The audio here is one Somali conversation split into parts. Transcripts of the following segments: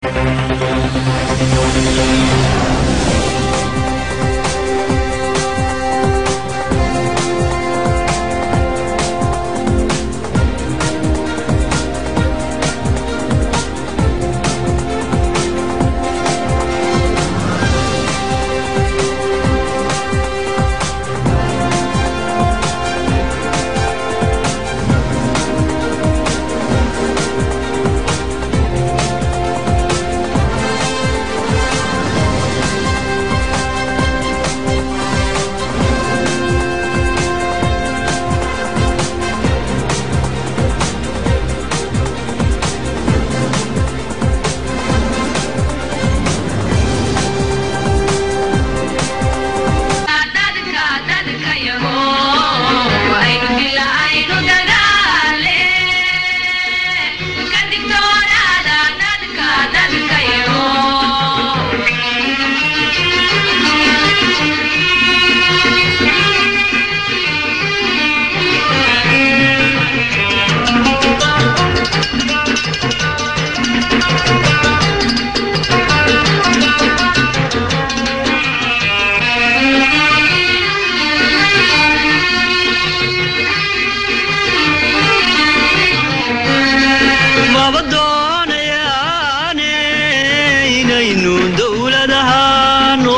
maba doonayaane inaynu dowlad ahaano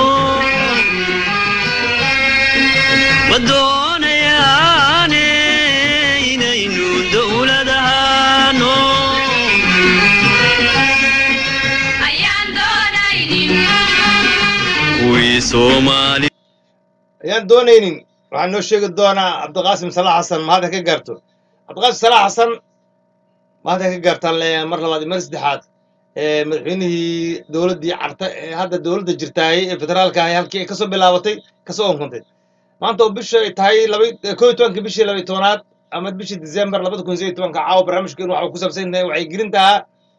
ma doonayaane inaynu dowlad ahaano kuwii soomaali ayaan doonaynin waxaan noo sheegi doonaa cabdiqaasim salax xasan ma hadda ka gaarto cabdiqaasim salax xasan ma hadda ka gaartaan leeyahay mar labaad iyo mar saddexaad ee madaxweynihii dowladdii carta ee hadda dowladda jirtaayey ee federaalka ahay halkii ay kasoo bilaabatay kasoo onkontay maanta oo bisha ay tahay laba koo iyo tobanka bishii laba iyo tobanaad ama bishii december labada kun sideed iyo tobanka caawa barnaamijkeenu waxa uu ku saabsan yahay wacyigelintaha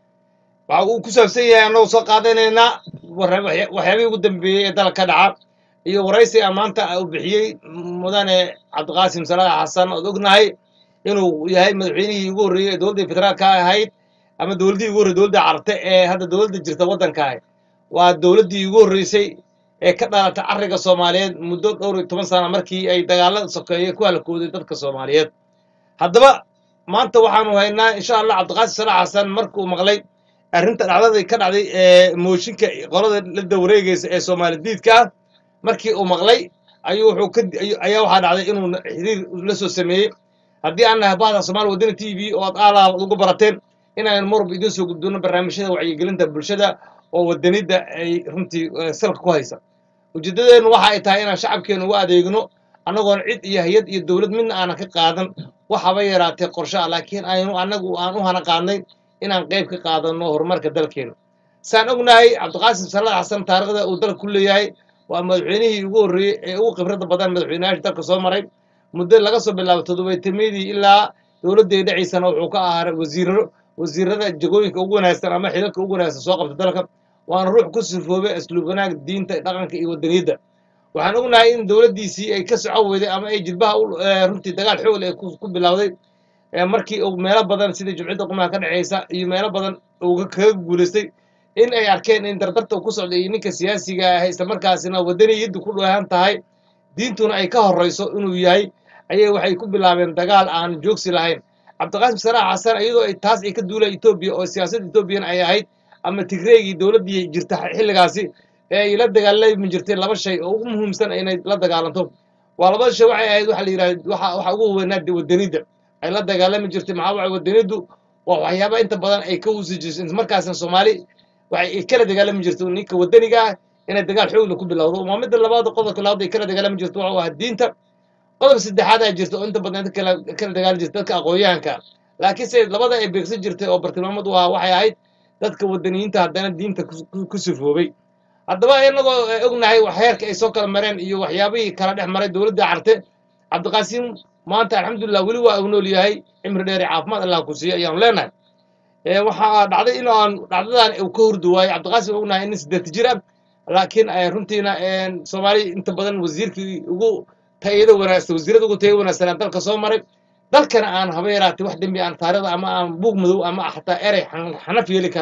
waxa uu ku saabsan yahay annagoo soo qaadanaynaa warra- waxya- waxyaabihii ugu dambeeyey ee dalka ka dhaca iyo waraysi aan maanta uu bixiyey mudane cabdiqaasim salax xasan ood ognahay inuu yahay madaxweynihii ugu horreeyey ee dowladda federaalka ahayd ama dowladdii ugu horreyey dowladda carte ee hadda dowladda jirta waddanka ahay waa dowladdii ugu horreysay ee ka dhalatay carriga soomaaliyeed muddo dhowr iyo toban sana markii ay dagaalada sokeeye ku halakooday dadka soomaaliyeed haddaba maanta waxaanu haynaa insha allah cabdiqaasim salax xasan markuu maqlay arrinta dhacdadii ka dhacday ee mooshinka qolada la dawareegaysa ee soomaali diidka ah markii uu maqlay ayuu wuxuu ka ayu- ayaa waxaa dhacday inuu xiriir la soo sameeyey haddii aan nahay bahda soomaali wadani t v oo aad aalaha ugu barateen inaan marwalba idiin soo gudbino barnaamijyada wacyigelinta bulshada oo wadanidda ay runtii eh, salka ku haysa ujeeddadeennu waxa ay tahay inaan shacabkeenu ugu adeegno annagoon cid iyo hay-ad iyo dowlad midna aanan ka qaadan waxaba yaraatee qorshe ah laakiin aynu annagu aan u hana qaadnay inaan qayb ka qaadanno horumarka dalkeenu saan ognahay cabdiqaasim salaad xasan taariikhda uu dalka ku leeyahay waa madaxweynihii ugu horreeyey ee ugu khibradda badan madaxweynayaasha dalka soo maray muddo laga soo bilaabo toddobaytameedii ilaa dowladdii dhaciisana wuxuu ka ahaa wasiiro wasiirada jagooyinka ugu wanaagsan ama xilalka ugu wanaagsan soo qabta dalka waana ruux ku sifoobay asluub wanaag diinta dhaqanka iyo wadaniyadda waxaan ognahay in dowladdiisii ay ka soco weyday ama ay jilbaha u- eh, runtii dagaal xoog leh ku ku bilowday eh, markii uu meelo badan sidii jumciyadda qumaha ka dhexeysa iyo meelo badan uu kaga guulaystay in ay arkeen in dardarta uu ku socday iyo ninka siyaasiga ah isla markaasina wadaniyaddu ku dheehan tahay diintuna ay ka horreyso inuu yahay ayay waxay ku bilaabeen dagaal aan joogsi lahayn cabdiqaasim salaax xasan iyadoo ay taas ay ka duulay etoobiya oo siyaasadda etoobiyana ay ahayd ama tigreegii dowladdii jirta xilligaasi ee ay la dagaalami jirtay laba shay oo ugu muhiimsan inay la dagaalanto waa labada shay waxay ahayd waxa la yidhahda waxa waxa ugu weynaa de wadanidda ay la dagaalami jirtay maxaa waay wadaniddu waa waxyaaba inta badan ay ka husi jirtay isla markaasna soomaali waxay ay kala dagaalami jirtay ninka wadaniga ah inay dagaal xoogla ku bilowdo waa midda labaad qodobka labaad ay kala dagaalami jirto waxa ahaa diinta qodob saddexaad aa jirta oo inta badan dadka kala kala dagaali jirta dadka aqoonyahanka laakiin se labada ay beegsan jirtay oo bartilmaamad u ahaa waxay ahayd dadka wadaniyiinta haddana diinta ku- ku- ku sifoobay haddaba inagoo eh, ognahay wax heerka ay soo kala mareen iyo waxyaabihii kala dhex maray dowladda carte cabdiqaasiim maanta alxamdulilah weli waa uu nool yahay cimri dheer iyo caafimaad allah ku siiya ayaanu leenahay Eh, waxaa dhacday in aan dhacdadan uu ka hurdi waayo cabdiqaasim ognahay nin siddeeta jir ah laakiin eh, runtiina eh, soomaali inta badan wasiirkii ugu tayada wanaagsan wasiirada ugu tayada wanaagsanaa dalka soo maray dalkana aan haba yaraatay wax dembi aan taariikhda ama aan buug madow ama xataa erey xan- xanaf yeeli karaa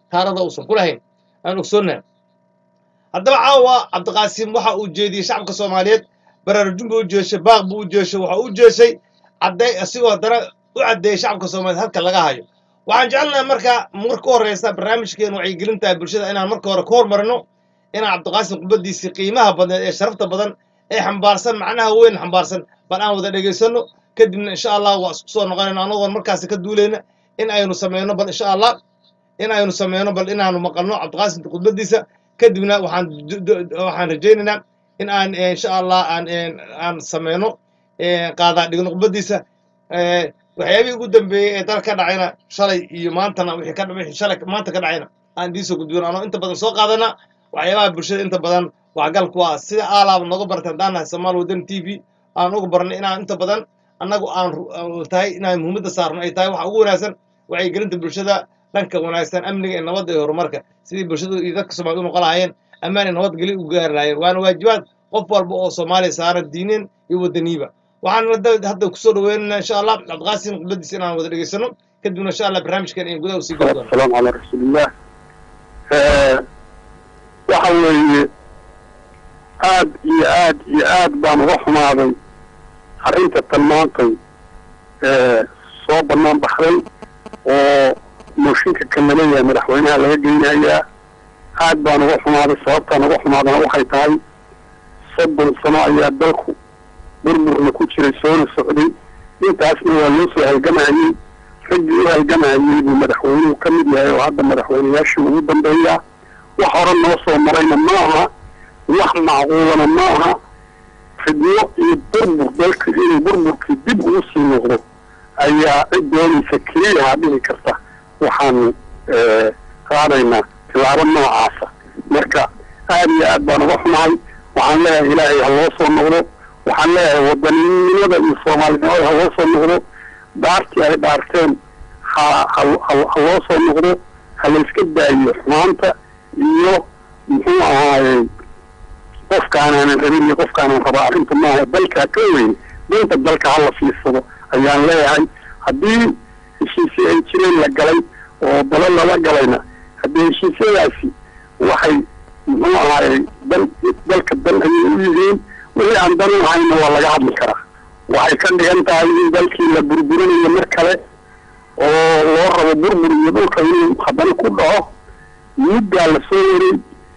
taarada uusan ku lahayn aan ogsoonnahay haddaba caawa cabdiqaasim waxa uu jeediyey shacabka soomaaliyeed baraarujin buu u jeeshay baaq buu u jeeshay waxa u jeeshay cadday asigoo haddana u caddeeyey shacabka soomaaliyeed halka laga hayo waxaan jecelnahay marka marka u horreysa barnaamijkeenu wacyigelinta bulshada inaan marka hore ka hormarino inaan cabdiqaasim khudbadiisii qiimaha badneed ee sharafta badan ee xambaarsan macnaha weyn xambaarsan bal aan wada dhegaysanno kadibna insha allah waa isku soo noqonayna anagoon markaasi ka duulayna in aynu sameyno bal insha allah in aynu sameyno bal inaanu maqalno cabdiqaasim khudbadiisa kadibna waxaan du- du- waxaan rajaynaynaa in aan eh, insha allah aan eh, aan sameyno eh, qaadaa dhigno khudbadiisa eh, waxyaabihii ugu dambeeyey ee dalka ka dhacayna shalay iyo maantana wixii ka wixii shalay maanta ka dhacayna aan idiin soo gudbino anoo inta badan soo qaadana waxyaabaha bulshada inta badan waxgal ku ah sida aalaaba nooga bartay haddaan nahay somaal wadan t v aan uga barnay inaan inta badan annagu aan ru- aan tahay inaan muhiimadda saarno ay tahay waxa ugu wanaagsan wacyigelinta bulshada dhanka wanaagsan amniga iyo nabadda iyo horumarka sidii bulshadu iyo dadka soomaaliya u noqon lahaayeen ammaan iyo nabadgelyo u gaari lahaayeen waana waajibaad qof walba oo soomaaliya saaran diineen iyo wadaniiba waxaan hadda hadda kusoo dhaweynaynaa insha allah cabdiqaasim khudbadiisa inaan wada dhegaysano kadibna insha allah barnaamijkan iyo gudaha usii geli doono والسلام على رسول الله آه، waxa weeye aad iyo aad iyo aad baan uga xumaaday arrinta tan maantay ee soo bannaan baxday oo mooshinka kan laleeyahay madaxweynaha laga geynayaa aad baan uga xumaaday sababtaan uga xumaadana waxay tahay soddon sano ayaa dalku burburna ku jiray soona socday intaasna waa loo soo halgamayay raggii u halgamayay buu madaxweynuhu ka mid yahay oo hadda madaxweynayaashii ugu dambeeyaa wax hore noo soo marayna ma aha wax macquulana ma aha fidno iyo burbur dalka inuu burburkii dib ugu sii noqdo ayaa cid doonaysa keliyaha dhihi karta waxaanu eh, qaadaynaa tilaabo noocaasa marka aad iyo aad baan uga xumahay waxaan leeyahay ilaahay ha loo soo noqdo waxaan leeyahay wadaninimada iyo soomaalinimada ha loo soo noqdo dhaartii ay dhaarteen ha ha ha- ha loo soo noqdo ha la iska daayo xumaanta iyo muxuu ahaayey qofkaanaanan rabin iyo qofkaanaan rabaa arrinta maaha dalkaa ka weyn danta dalka hala fiirsado ayaan leeyahay haddii heshiisyo ay jireen la galay oo dalo lala galayna haddii heshiisyadaasi waxay muxuu ahaayey dan dalka dan ayay u yihiin wixii aan dan u ahayna waa laga hadli karaa waxay ka dhigan tahay in dalkii la burburinayo mar kale oo loo rabo burbur iyo dhulka inuu haddana ku dhaco muddaa la soo waray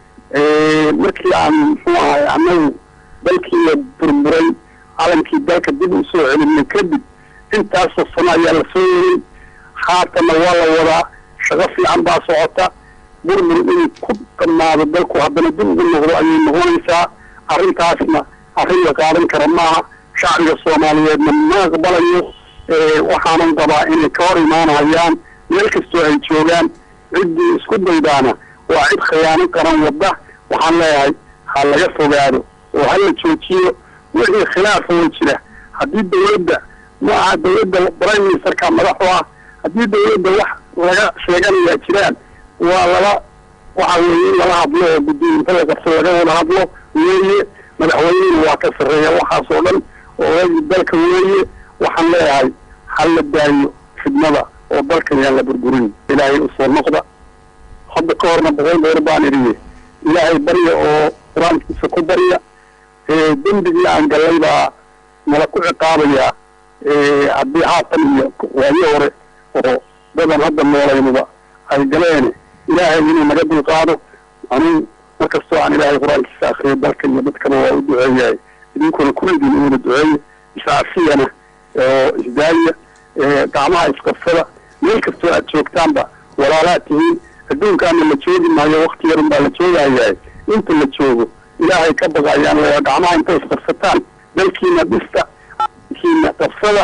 markii aan muxuu ahay annagu dalkii la burburay calankii dalka dib u soo celinay kadib intaasoo sano ayaa la soo waray haatana waa la wadaa shaqo fiican baa socota burbur inuu ku dhammaado dalku haddana dib ugu noqdo ayay noqonaysaa arrintaasna arrin la qaadan kara maaha shacbiga soomaaliyeedna ma aqbalayo waxaanan qabaa inay ka hor imaanayaan meel kastoo ay joogaan ciddii isku daydaana waa cid khiyaano qaran wadda waxaan leeyahay ha laga fogaado oo ha la joojiyo wixii khilaafa way jira haddii dawladda ma aha dawladda prime ministerka madaxu ah haddii dawladda wax laga sheeganayaa jiraan waa lala waxa weeye in lala hadlo oo guddiinta la qabso laga wada hadlo weeye madaxweynihina waa ka sarreeya waxaas oo dhan oo ragii dalka weeye waxaan leeyahay ha la daayo fidnada oo dalkan yaan la burburin ilaahay usoo noqda hadda ka horna boqol goor baan idhiye ilaahay barya oo qur-aankiisa ku barya dembigii aan gallay baa nala ku ciqaabayaa haddii haatan iyo waayo hore oo dadan hadda noolaynuba ay galeen ilaahay inuu naga dulqaado anuu markastoo aan ilaahay qur-aankiisa akriyo dalka iyo dadkana waa u duceeyahay idinkuna kulligiin inuuna duceeye iscaafiyana oo isdaaya gacmaha isqabsada meel kastoo aad joogtaanba walaalaad tihiin adduunkaana la joogi maayo wakti yarun baa la joogayahay inta la joogo ilaahay ka baqayaan waa gacmaha intay isqabsataan dalkiina dhista kiina qabsada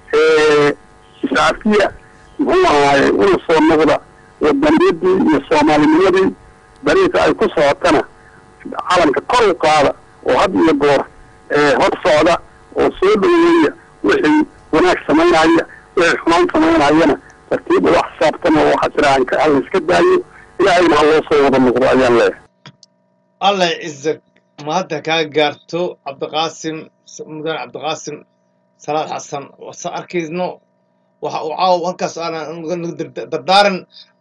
iscaafiya muxuu ahaaye una soo noqda wadaniyadii iyo soomaalinimadii dariiqa ay ku socotana calanka kor u qaada oo had iyo goor hor socda oo soo dhoweeya wixii wanaag samaynaya wixii xumaan samaynayana tartiib ula xisaabtama oo waxa jira aan ka alla iska daayo ilaahayna ha loo soo wada noqdo ayaan leeyahay allah cizag ma hadda kaa gaarto cabdiqaasim mudane cabdiqaasim salaad xasan wasa arkayno waxa uu caaw halkaas aan dardaaran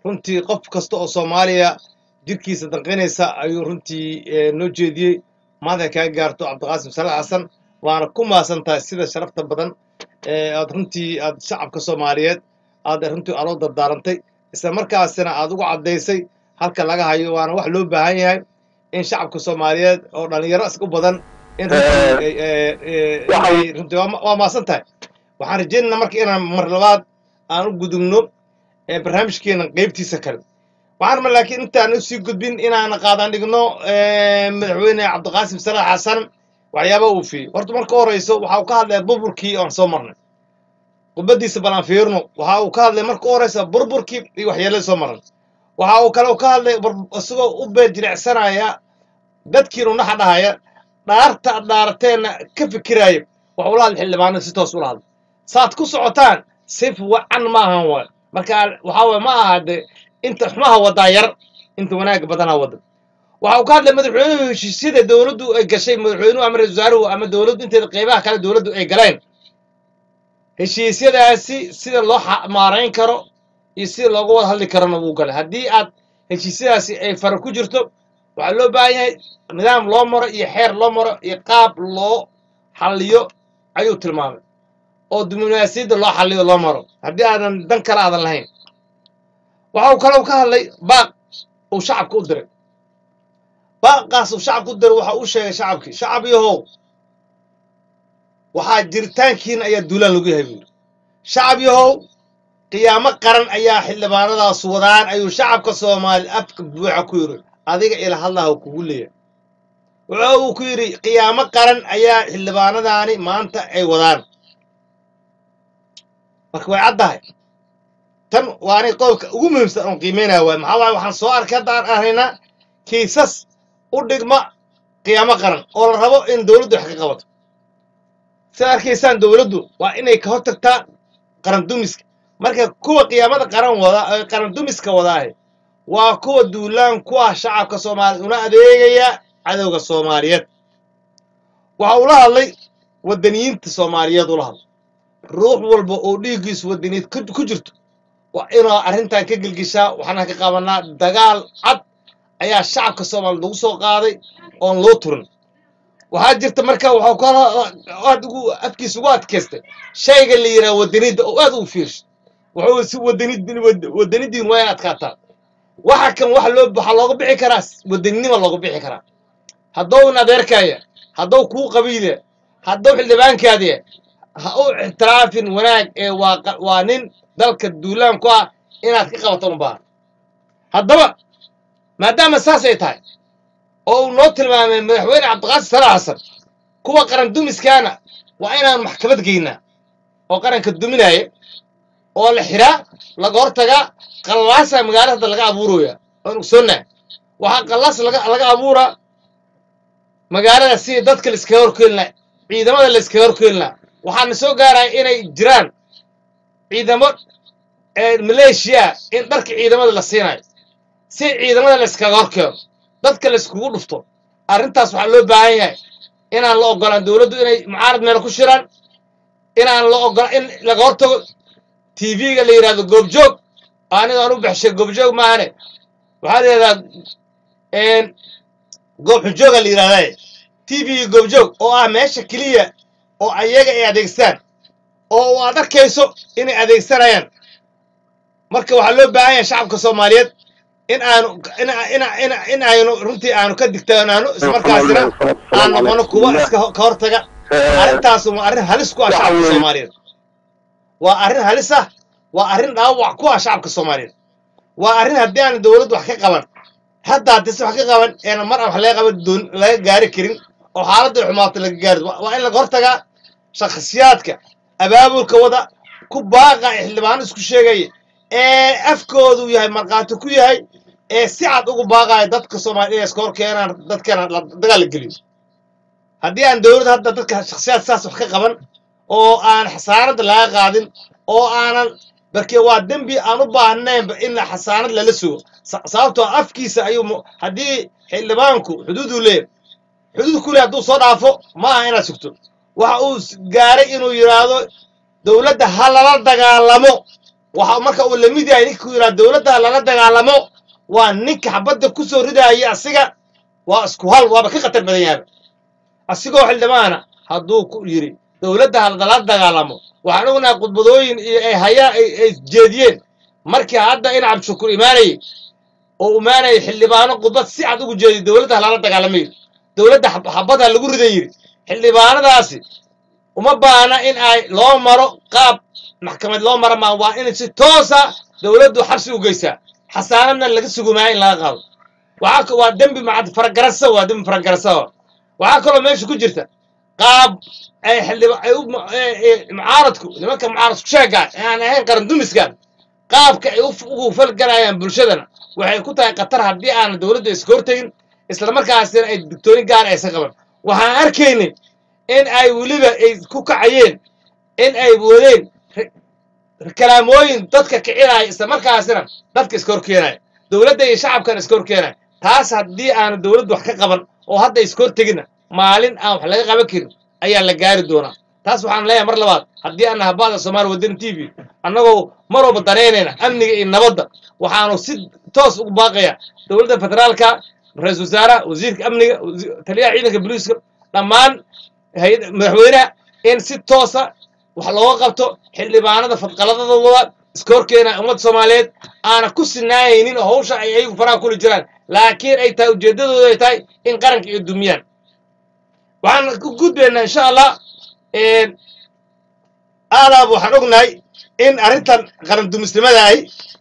runtii qof kasta oo soomaaliya jirkiisa danqinaysa ayuu runtii eh, noo jeediyey maanta kaa gaarto cabdiqaasim salax xasan waana ku maasan tahay sida sharafta badan ee aad runtii aad shacabka soomaaliyeed aad runtii aloo dardaarantay isla markaasina aad ugu caddaysay halka laga hayo waana wax loo baahan yahay in shacabka soomaaliyeed oo dhalinyaro is u badan in runtii ay- ay- ay- waxaan- inay runtii waa ma- waa maasan tahay waxaan rajaynaynaa marka inaan mar labaad aan u gudubno ee barnaamijkeena qeybtiisa kale waxaan ma laakiin intaan usii gudbin inaan qaadan dhigno eh, madaxweyne cabdiqaasim salax xasan waxyaaba uu fiiyey horta marka horeyso waxa uu ka hadlaya burburkii oon soo marnay khudbadiisa balan fiirno waxa uu ka hadlay marka horeysa burburkii iyo waxyeelladii soo marnay waxa uu kale ka hadlay bur- isagoo u beer jirecsanaya dadkiinu naxa dhahaya dhaarta aad dhaarateena ka fikiraayo wax ula hadla xildhibaanada si toos ula hadla saad ku socotaan sif wacan ma ahan waay marka waxaa waye ma aha de inta xumaha wadaa yar inta wanaagga badanaa wada waxa uu ka hadlay madaxweynuhu heshiisyada dowladdu ay gashay madaxweynuhu ama ra-iisul wasaaruhu ama dowladdu inteeda qeybaha kale dowladdu ay galeen heshiisyadaasi sida loo xa- maarayn karo iyo sida looga wada hadli karona wuu galay haddii aad heshiisyadaasi ay fara ku jirto waxaa loo baahan yahay nidaam loo maro iyo xeer loo maro iyo qaab loo xalliyo ayuu tilmaamay oo diblomaasiyadda loo xalliyo loo maro haddii aadan dan kale aadan lahayn waxa uu kaloo ka hadlay baaq uu shacabka u diray baaqaas uu shacabka u diray waxa uu sheegay shacabkii shacab yahow waxaa jiritaankiina ayaa duulaan lagu yahay buu yidhi shacab yahow qiyaamo qaran ayaa xildhibaanadaas wadaan ayuu shacabka soomaali afka buuxa ku yidhi adiga ila hadlaha kugu leeyahay wuxuu uu ku yidhi qiyaamo qaran ayaa xildhibaanadaani maanta ay wadaan marka way caddahay tan waa anay qodobka ugu muhiimsan oon qiimeynaya waay maxaa waaye waxaan soo arkay haddaan arkaynaa kiisas u dhigma qiyaamo qaran oo la rabo in dowladdu wax ka qabato sidaad arkaysaan dowladdu waa inay ka hortagtaa qaran dumiska marka kuwa qiyaamada qaran wada ee qaran dumiska wadaahe waa kuwa duulaan ku ah shacabka soomaaliya una adeegaya cadowga soomaaliyeed waxa uu la hadlay wadaniyiinta soomaaliyeed ula hadlay ruux walba oo dhiiggiisu wadaniyeed ku ku jirto waa inuu arrintan ka gelgishaa waxaana ka qabanaa dagaal cad ayaa shacabka soomaaliya lagu soo qaaday oon loo turin waxaa jirta marka waxuu ka aad ugu afkiisa ugu adkaystay shayga la yidhaha wadanida oo aad u fiirshay wuxuu si wadanid wadanidiin waa in adkaataa waxa kan waxa loo waxaa looga bixi karaa wadaninima looga bixi karaa haddou in adeerkaya haddou kuu qabiile haddou xildhibaankaadiya ha u ixtiraafin wanaag ee waa qa- waa nin dalka duulaan ku ah inaad ka qabato un baahan haddaba maadaama saas ay tahay oo uu noo tilmaamay madaxweyne cabdiqaasim salax xasan kuwa qaran dumiskaana waa inaan maxkamad geynaa oo qaranka duminaya oo la xiraa laga hortagaa qallaasa magaalada laga abuuraya oon ogsoonnaa waxaa qallaas laga laga abuuraa magaalada si dadka la iskaga horkeeni lahaa ciidamada la iskaga horkeeni lahaa waxaana soo gaaraya inay jiraan ciidamo ee maleeshiya ah in dharka ciidamada la siinayo si ciidamada la iskaga horkeeno dadka la iskugu dhufto arrintaas waxaa loo baahan yahay inaan la ogolaan dowladdu inay mucaarad meel ku shiraan inaan la ogola in laga hortago tv-ga la yidhahdo goobjoog aniga aan u baxshay goobjoog maahane waxaa la yidhahdaa goob xujooga la yidhahdaa tv goobjoog oo ah meesha keliya oo ayaga ay adeegstaan oo aad arkayso inay adeegsanayaan marka waxaa loo baahan yahay shacabka soomaaliyeed in aanu in in in in aynu runtii aanu ka digtoonaano ismarkaasina aan noqono kuwa iska ho- ka hortaga arrintaas waa arrin halis ku ah shacabka soomaaliyeed waa arrin halis ah waa arrin dhaawac ku ah shacabka soomaaliyeed waa arrin haddii aan dowladdu wax ka qaban hadda haddii si wax ka qaban eena mar aan wax laga qaban doon laga gaari karin oo xaaladda ay xumaato laga gaari waa waa in laga hortagaa shakhsiyaadka abaabulka wada ku baaqa ee xildhibaano isku sheegaya ee afkoodu yahay markhaati ku yahay ee si cad ugu baaqaya dadka soomaaliya inay iska hor keenaan dadkana la dagaal la geliyo haddii aan dowladda hadda dadka shakhsiyaad saas wax ka qaban oo aan xasaanada laga qaadin oo aanan barke waa dembi aan u baahnaynba in xasaanad lala sugo Sa- sababtoo afkiisa ayuu mu- haddii xildhibaanku xuduuduu leeyahay xuduud kule hadduu soo dhaafo ma aha inaad sugto waxa uu s- gaaray inuu yidhaahdo dowladda ha lala dagaalamo waxa marka uu la mid yahay ninka ku yidhaha dowladda lala dagaalamo waa ninka xabadda ku soo ridaaya asiga waa isku hal waaba ka khatar badan yahay asigoo xildhibaana hadduu ku yidhi dowladda lala dagaalamo waxaan ognahay khudbadooyin iyo ay hayaan ay ay jeediyeen markii hadda in cabdishakuur imaanayay oo imaanayay xildhibaano khudbad si cad ugu jeediy dowladda lala dagaalamay dowladda xab- xabadha lagu riday yidhi xildhibaanadaasi uma baana in ay loo maro qaab maxkamad loo mara maa waa in si toosa dowladdu xabsi u geysaa xasaanadna laga sugumaya in laga qaado waxaa ka- waa dembi macad faragarasa waa dembi faragarasa waxaa kaloo meesha ku jirta qaab ay xildhiba ay u mu- ee- ee mucaaradku nimanka mucaaradku sheega aan ahayn qaran dumiskan qaabka ay u- ugu falgalayaan bulshadana waxay ku tahay khatar haddii aanan dowladda iska hortegin islamarkaasina ay digtooni gaar aysan qaban waxaan arkaynay in ay weliba ay ku kacayeen in ay wadeen re- kalaamooyin dadka kicinaya islamarkaasina dadka iska horkeenaya dowladda iyo shacabkana iska horkeenaya taas haddii aanu dowladdu wax ka qaban oo hadda iska hortegina maalin aan wax laga qaban karin ayaa la gaari doonaa taas waxaan leeyahay mar labaad haddii aan nahay ba'da soomaali wadani t v annagoo mar walba danaynayna amniga iyo nabadda waxaanu si toos ugu baaqaya dowladda federaalka ra-iisul wasaaraha wasiirka amniga wasi- taliyaha ciidanka booliiska dhammaan hay- madaxweynaha in si toosa wax looga qabto xildhibaanada fadqaladada wada iska horkeena ummadda soomaaliyeed aana ku sinaanaynin oo hawsha ay ayagu faraha kuli jiraan laakiin ay tahay ujeeddadoodu ay tahay in qaranka ay dumiyaan waxaan ku gudbaynaa insha allah aadaab waxaan ognahay in arrintan qaran dumisnimada ay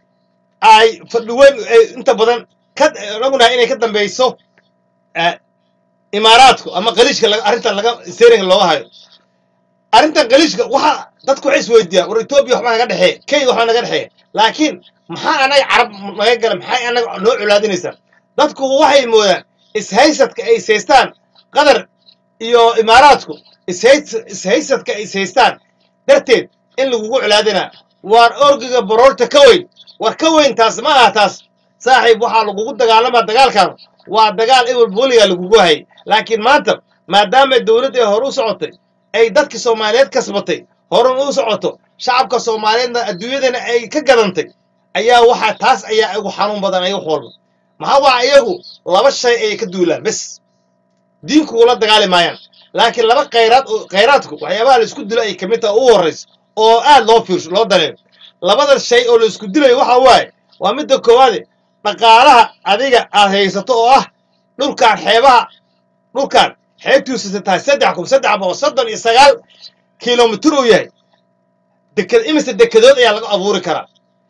ay fadhi weyn ay inta badan ka ognahay inay ka dambeyso eh, imaaraadku ama qaliishka laga- arrintan laga steeringa looga hayo arrintan qaliishka waxa dadku waxay isweydiiyaan war etoobiya waxbaa naga dhexeeya kenya waxbaa naga dhexeeya laakiin maxaa anaga carab naga gala maxay anaga noo colaadinaysaa dadku waxay moodaan ishaysadka ay ishaystaan qatar iyo imaaraadku ishays- ishaysadka ay ishaystaan darteed in lagugu colaadinaa waar orgiga baroorta ka weyn war ka weyn taas ma aha taas saaxiib waxaa lagugu dagaalamaa dagaalkan waa dagaal ebel booliga lagugu hayay laakiin maanta maadaama dowladda ay hore u socotay ay dadka soomaaliyeed kasbatay horan u socoto shacabka soomaaliyeedna adduunyadana ay ka gadantay ayaa waxaa taas ayaa ugu xanuun badan ay wax walba maxaa waa iyagu laba shay ayay ka duulaan bes diinku ula dagaali maayaan laakiin laba khayraad oo- khayraadku waxyaabaha la isku dilo ay kamid tahay ugu horrayso oo aad loo fiirsho loo dareemo labada shay oo la isku dilayo waxa waaye waa midda koowaade dhaqaalaha adiga aad haysato oo ah dhulkan xeebaha dhulkan xeebtiisu tahay saddex kun saddex boqol soddon iyo sagaal kilomitir uu yahay deked imise dekedood ayaa laga abuuri karaa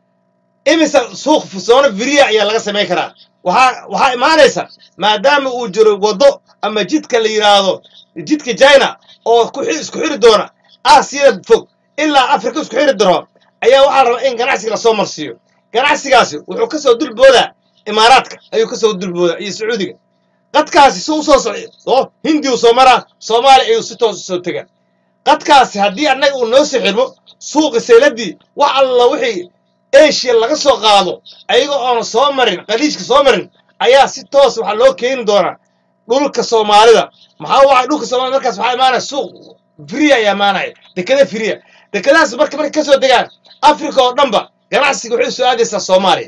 imise suuq soona viriya ayaa laga samayn karaa waxaa waxaa imaanaysa maadaama uu jiro waddo ama jidka la yidhaahdo jidka china oo ku xi- isku xiri doona aasiyada fog ilaa afrika isku xiri daro ayaa waxaa la rabaa in ganacsiga lasoo marsiiyo ganacsigaasi wuxuu kasoo dulboodaa imaaraadka ayuu kasoo dulboodaa iyo sacuudiga qadkaasi si usoo socday oo hindiyu soo maraa soomaaliya ayuu si toos usoo tegaa qadkaasi haddii annaga uu noo soo xirmo suuqi sayladii wax alla wixii eshiya laga soo qaado ayaga oona soo marin qaliijka soo marin ayaa si toos waxaa loo keeni doonaa dhulka soomaalida maxaa waay dhulka soomaalida markaas waxaa imaanaya suuq firiya ayaa imaanaya dekada firiya dekadahaas marka markay kasoo degaan africa oo dhanba ganacsiga waxay soo aadaysaa soomaaliya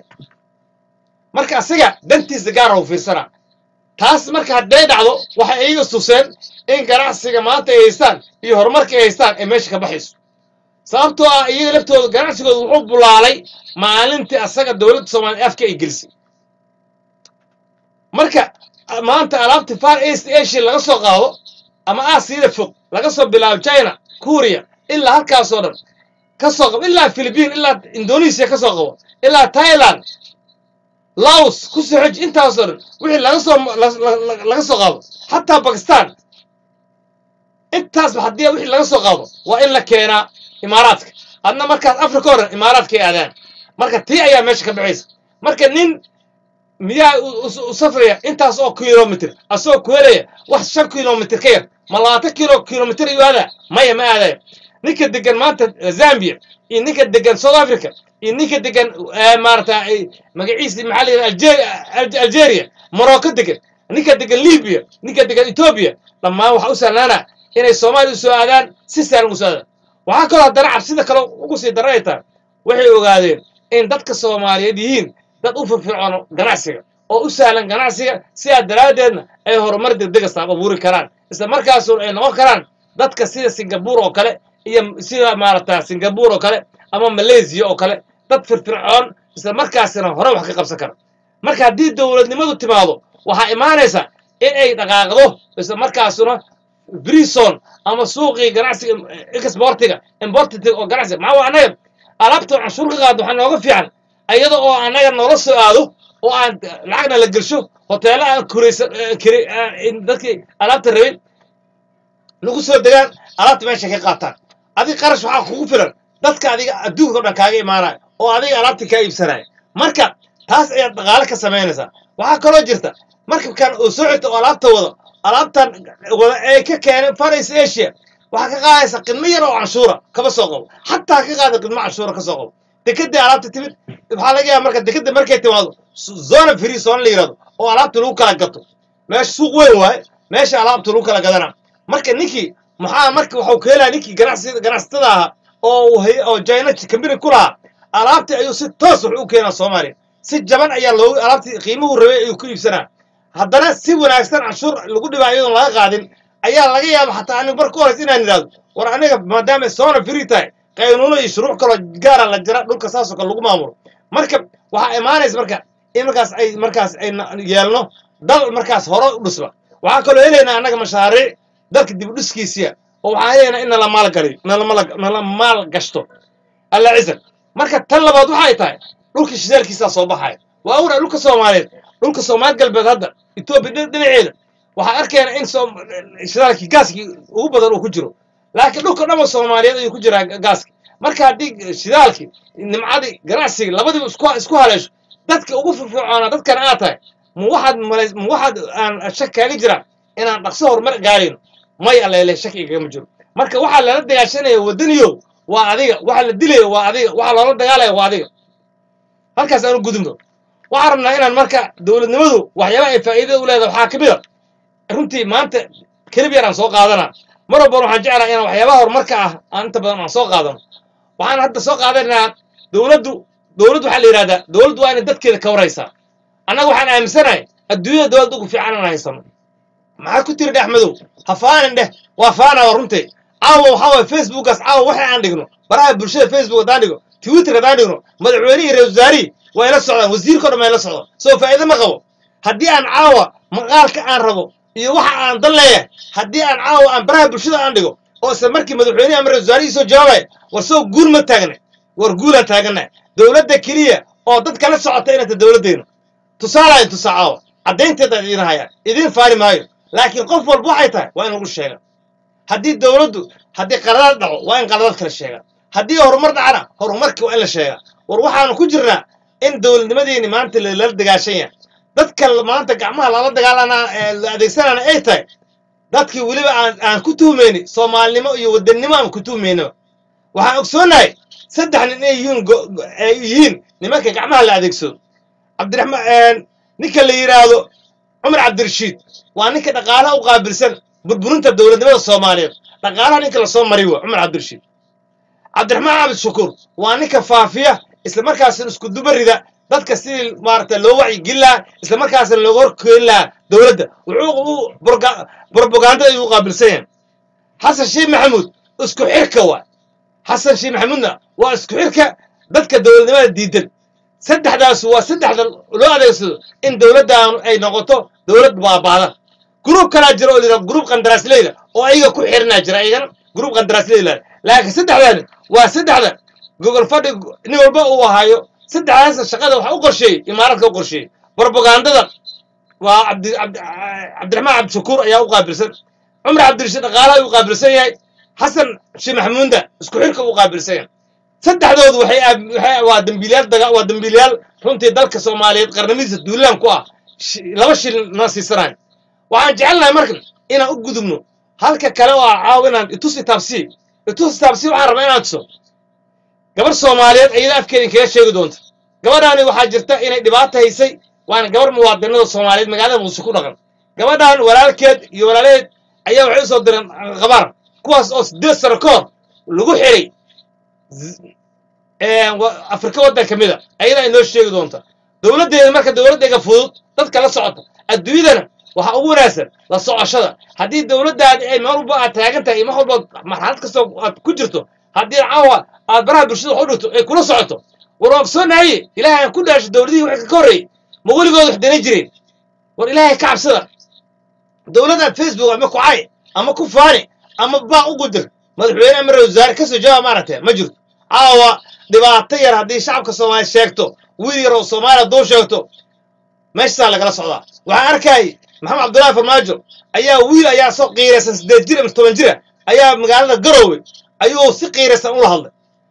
marka asiga dantiisa gaara u fiirsanaa taas marka hadday dhacdo waxay iyaga tuseen in ganacsiga maanta ay haystaan iyo horumarka ay haystaan ay meesha ka baxayso sababtoo ah iyaga laftooda ganacsigooda wuxuu bulaalay maalintii asaga dowladda soomaaliya afka ay gelisay marka maanta alaabta far east asia laga soo qaado ama aasiyada fog laga soo bilaabo china kuuriya ilaa halkaasoo dhan ka soo qabo ilaa philibiin ilaa indonesia ka soo qabo ilaa thailand laos ku soo xoj intaasoo dhan wixii laga soo la- la- la- laga soo qaado xataa bakistan intaasba haddii wixii laga soo qaado waa in la keenaa imaaraadka hadna markaas africa oo dhan imaaraadka ay aadaan marka tii ayaa meesha ka baxaysa marka nin miyaa u- u- u safraya intaas oo kilomitr asagoo ku helaya wax shan kilomitr ka yar ma labaatan kilo kilomitr ayuu aadaa maya ma aadayo ninka degan maanta zambia iyo ninka degan south africa iyo ninka degan eh, maarata ay- magaciisi maxaa la yidhaha Algeria- Al- algeria morocco degan ninka degan libya ninka degan ethiopia dhammaan waxaa u sahlaana inay soomaaliya u soo aadaan si sahlan ugu soo aadaan waxaa kaloo haddana cabsida kale ugu sii daran ay tahay waxay ogaadeen in dadka soomaaliyeed yihiin dad u firfircoono ganacsiga oo u sahlan ganacsiga sidaa daraaddeedna ay horumar degdega saab abuuri karaan isla markaasuna ay noqon karaan dadka sida singabuur oo kale iyo sida maaragta singabuur oo kale ama malaysiya oo kale dad firfircoon isla markaasina hore wax ka qabsan kara marka haddii dowladnimadu timaado waxaa imaanaysa in ay dhaqaaqdo isla markaasuna brison ama suuqii ganacsiga exportiga importiga oo ganacsiga maxaa waa annaga alaabta canshuur ka qaado waxaa nooga fiican iyada oo annaga noola soo aado oo aan lacagna la gelsho hoteelo aan kuraysan dadkii alaabta rabin lagu soo degaan alaabta meesha ka qaataan adiga qarash waxaa kugu filan dadka adiga adduunka o dhan kaaga imaanaya oo adiga alaabta kaa iibsanaya marka taas ayaad dhaqaale ka samaynaysaa waxaa kaloo jirta markabkan oo soo xigta oo alaabta wado alaabtan wada ay ka keeneen faris asia waxaa ka qaadaysa qidmo yar oo canshuura kaba soo qabo xataa ka qaada qidmo canshuura ka soo qabo dekedii alaabta timid waxaa laga yaaba marka dekeda markay timaado zona free zona la yirahdo oo alaabta lagu kala gato meesha suuq weyn waaye meesha alaabta lagu kala gadana marka ninkii maxaa marka waxuu ka helaya ninkii ganacsi ganacsatada ahaa oo oo china kambini ku lahaa alaabtii ayuu si toos wax u keenaa soomaaliya si jaban ayaa loogu alaabtii qiimuhu rabay ayuu ku iibsanaa haddana si wanaagsan canshuur lagu dhibaa iyadoon laga qaadin ayaa laga yaaba xataa anigu marka horeysa inaan idhahdo war aniga maadaama soona free tahay qaynuuno iyo shuruuc kaloo gaara la jira dhulka saasoo kale lagu maamulo marka waxaa imaanaysa marka in markaas ay markaas ay yeelno dal markaas hore u dhisba waxaa kaloo helaynaa annaga mashaariic dalka dib u dhiskiisiya oo waxaan helaynaa in nala maalgaliyo nala maal gashto alla cisan marka tan labaad waxay tahay dhulka shidaalkiisaa soo baxaya waa ognahay dhulka soomaaliyeed dhulka soomaali galbeed hadda etoobiya dhinaceeda waxaa arkayna in shidaalkii gaaskii ugu badan uu ku jiro laakiin dhulka dhanba soomaaliyeed ayuu ku jiraa gaaski marka haddii shidaalkii nimcadii ganacsigii labadiiba isku isku haleesho dadka ugu firfircoonaa dadkan aad tahay ma waxaad malays ma waxaad aan shak kaaga jiraa inaan dhaqso horumar gaarayno may alleele shak igama jiro marka waxaa lala dagaashanaya waddaniyow waa adiga waxa la dilaya waa adiga waxa loola dagaalaya waa adiga halkaas aan u gudubno waxaan rabnaa inaan marka dowladnimadu waxyaaba ay faa'iidada u leedahay waxaa ka mid a runtii maanta kelib yar aan soo qaadanaa mar walban waxaan jeclaha inaan waxyaabaha horumarka ah aan inta badan aan soo qaadano waxaan hadda soo qaadanaynaa dowladdu dowladdu waxaa la yidhahdaa dowladdu waa inay dadkeeda ka waraysaa annaga waxaan aaminsanahay adduunyada dowladda ugu fiican inaan haysano maxaa ku tiri dheh madow ha faanin dheh waa faana waa runtay caawa waxaa waye facebookaas caawa waxa aan dhigno baraha bulshada facebook haddaan dhigo twitter haddaan dhigno madaxweynihii reer wasaarihii way la socdaan wasiirka o dhan way la socdaan soo faa'iido ma qabo haddii aan caawa maqaalka aan rabo iyo waxa aan dan leeyahay haddii aan caawa aan baraha bulshada aan dhigo oo isla markii madaxweynihi ama reer wasaarihii soo jawaabaya war soo guul ma taagna war guulaan taagannahay dowladda keliya oo dadka la socota inay ta dowladdeena tusaalayan tusaa caawa caddaynteeda idiin hayaan idiin faari maayo laakiin qof walba waxay tahay waa in lagu sheega haddii dowladdu haddii qaladaad dhaco waa in qaladaad kala sheegaa haddii horumar dhacana horumarkii waa in la sheegaa war waxaanu ku jirnaa in dowladnimadeeni maanta lala dagaashan yahay dadka maanta gacmaha lala dagaalana la adeegsanana ay tahay dadkii weliba aan aan ku tuhmayni soomaalinimo iyo wadannimo aan ku tuhmayno waxaan ogsoonahay saddex nin inay yihiin ay yihiin nimanka gacmaha la adeegsado cabdiraxmaan ninka la yidhaahdo cumar cabdirashiid waa ninka dhaqaalaha u qaabilsan burburinta dowladnimada soomaaliyeed dhaqaalaha ninka lasoo mariy wa cumar cabdirashiid cabdiraxmaan cabdi shukuur waa ninka faafiya isla markaasina isku dubarida dadka sidii maaragta loo wacyigelin lahaa isla markaasina looga horkeeni lahaa dowladda wuxuu u brobagandada ayuu u qaabilsan yahay xasan sheekh maxamuud isku xirka waa xasan sheekh maxamuudna waa isku xirka dadka dowladnimada diidan saddexdaas waa saddexda loo adeegsado in dowladdaanu ay noqoto dowlad baabaada gruub kalaa jira oo layidhaha gruub qandaraasleyda oo ayaga ku xirinaa jira ayagana gruub qandaraasleyda laakiin saddexdaani waa saddexda gogol fadhi nin walba uu ahaayo saddexdaasna shaqada waxa u qorsheeyey imaaradka u qorsheeyey brobagandada waa cabdi cabdi cabdiraxmaan cabdishakuur ayaa u qaabilsan cumar cabdirashiid dhaqaalaha u qaabilsan yahay xasan sheekh maxamuunda isku xirka u qaabilsan yahay saddexdoodu waxay waxay waa dambiilayaal daga waa dambiilayaal runtii dalka soomaaliyeed qarnimadiisa duulaan ku ah laba shil na siisanayo waxaan jecelnahay marka inaan u gudubno halka kale oo ah caaw inaan itus itaabsi itus itaabsi waxaan rabaa inaan tuso gabar soomaaliyeed iyada afkeeda inkaga sheegi doonta gabadhaani waxaa jirta inay dhibaato haysay waana gabar muwaadinada soomaaliyeed magaalada muqdisho ku dhaqan gabadhan walaalkeed iyo walaalaheed ayaa waxay u soo direen qabaar kuwaas oo sideed sano ka hor lagu xiray wa- afrika waddan ka mid a ayadaa inoo sheegi doonta dowladdeeda marka dowladdeega fudud dadka la socota adduunyadana waxaa ugu wanaagsan la socoshada haddii dowladdaadi ay meel walba aad taagan tahay iyo mar walba marxalad kastoo aad ku jirto haddii caawa aad baraha bulshada wax u dhigto ay kula socoto war waa ogsoonahaye ilaahay aan ku dhaasho dowladihii wixii ka horreeyey ma weligood wax danan jireen war ilaahay ka cabsada dowladdaad facebook ama ku cay ama ku faani ama baa u gudir madaxweyne ama ra-iisul wasaare kasoo jawaab maaragtay ma jirto caawa dhibaato yar haddii shacabka soomaaliya sheegto wiil yar oo soomaaliya hadduu sheegto meeshasaa lagala socdaa waxaan arkayay maxamed cabdullaahi farmaajo ayaa wiil ayaa soo qiiraysan siddeed jir ama toban jira ayaa magaalada garoowe ayuu si qiiraysan ula hadlay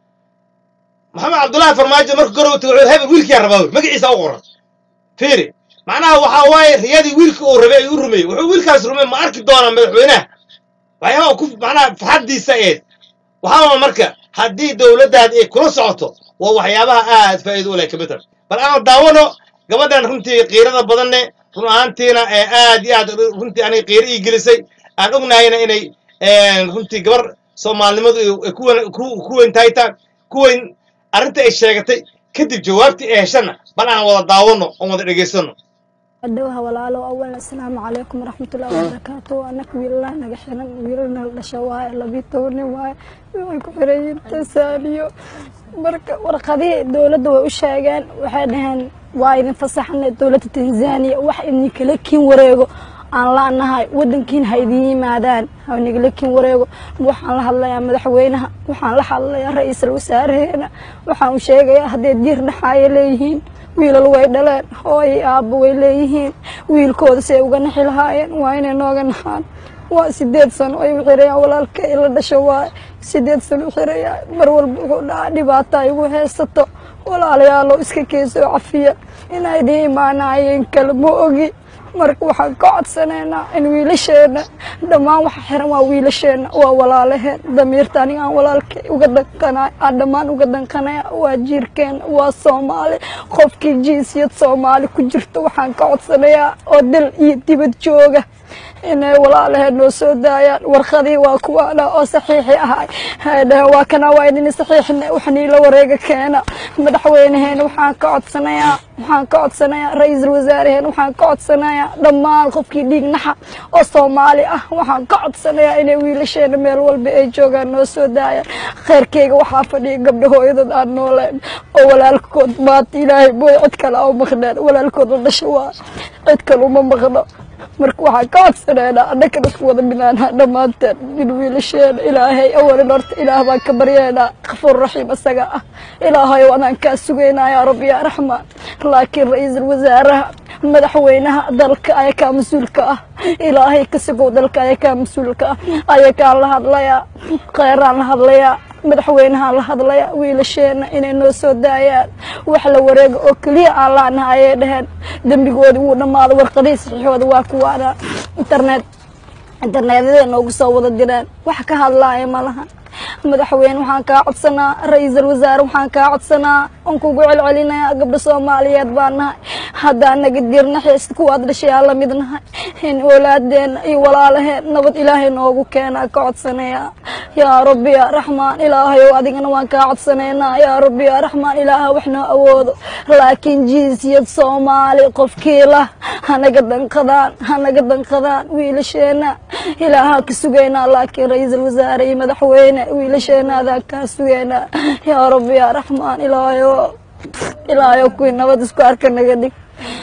maxamed cabdullaahi farmaajo markuu garoowe tagay wuxuu hebel wiilkiyaa rabaa wey magaciisa u qoran fiiri macnaha waxaa waaye riyadii wiilka uu rabay ayuu u rumeeyey wuxuu wiilkaas rumey ma arki doonaa madaxweynaha waxyaabaha uu ku macnaha farxaddiisa eed waxaaba marka haddii dowladdaadi ay kula socoto waa waxyaabaha aad faa'iido u leh ka midtan bal aan daawano gabadhan runtii qiirada badanne run ahaantiina ee aad iyo aad runtii aniga qiiro ii gelisay aan ognahayna inay runtii gabar soomaalinimadu ay ku wen- ku- ku weyn tahay taa ku weyn arrinta ay sheegatay kadib jawaabtii ay heshana bal aan wada daawano oon wada dhegaysano adowha walaalo awalan asalaamu calaykum waraxmatullahi wabarakaatu anaka wiilalaa naga xiran wiilalna la dhasho waaye labii tobani waaye way ku xiran tansaaniyo marka warqadihii dowladda way u sheegeen waxay dhaheen waa idin fasaxnay dowladda tanzaniya wax idinkala kiin wareego aan laanahay wadankiin ha idin yimaadaan ha nigala kiin wareego waxaan la hadlayaa madaxweynaha waxaan la hadlayaa ra-iisul wasaareheena waxaan u sheegayaa hadday diir dhaxaaya leeyihiin wiilal way dhaleen hooyo aabbo way leeyihiin wiilkooda si ay uga naxi lahaayeen waa inay nooga naxaan waa sideed sano ay u xirayaan walaalka ila dhasho waa sideed sano u xirayaan mar walba wuxuu dhaca dhibaata ay ugu haysato walaalayaalo iska keesoo cafiya inay idiin imaanaayeen kale ma ogi marka waxaan ka codsanaynaa in wiilasheena dhammaan waxa xiran waa wiilasheena waa walaalaheen damiirta aniga aan walaalka uga danqanay aan dhammaan uga danqanaya waa jiirkeena waa soomaali qofkii jinsiyad soomaali ku jirto waxaan ka codsanayaa oo dal iyo dibad jooga inay walaalaheen noo soo daayaan warqadii waa kuwaana oo saxiixi ahay hay dhaheen waa kana waa idin saxiixina waxnii la wareega keena madaxweynaheena waxaan ka codsanayaa waxaan ka codsanayaa ra-iisul wasaaraheen waxaan ka codsanayaa dhammaan qofkii dhiig naxa oo soomaali ah waxaan ka codsanayaa inay wiilasheena meel walba ay joogaan noo soo daayaan kheyrkeyga waxaa fadhiya gabdho hooyadood aan nooleen oo walaalkood maanta ilaahay mooy cid kale au maqneen walaalkood la dhasho waa cid kale uma maqno marka waxaan ka codsanaynaa annagana isku wada minaanaa dhammaanteen in wiilasheena ilaahay awalin horta ilaah baan ka baryaynaa kafuur raxiim isaga ah ilaahayow anaan kaa sugaynaa yaa rabbi yaa raxmaan laakiin ra-iisul wasaaraha madaxweynaha dalka ayakaa mas-uulka ah ilaahay ka sugow dalka ayakaa mas-uulka ah ayakaan la hadlayaa kheyraan la hadlayaa madaxweynahaan la hadlaya wiilasheena inay noo soo daayaan wax la wareega oo keliya aan laanaha ayay dhaheen dembigoodii wuu dhammaaday warqadihii saxiixooda waa kuwaana internet internetyadee noogu soo wada direen wax ka hadlaaya ma lahan madaxweyne waxaan kaa codsanaa ra-iisul wasaare waxaan kaa codsanaa aan kugu celcelinayaa gabdho soomaaliyeed baan nahay haddaan naga dirnaxaysid kuwaad dhashayaa la mid nahay in oolaadeena iyo walaalaheen nabad ilaahay noogu keenaa ka codsanayaa yaa rabbi yaa raxmaan ilaahayow adigana waan kaa codsanaynaa yaa rabbi yaa raxmaan ilaaha wax noo awoodo laakiin jinsiyad soomaali qofkiila hanaga danqadaan hanaga danqadaan wiilasheena ilaahaa ka sugaynaa laakiin ra-iisul wasaare iyo madaxweyne wiilasheena adaan kaa sugaynaa yaa rabbi yaa raxmaan ilaahayo ilaahayo kuwii nabad isku arka naga dhig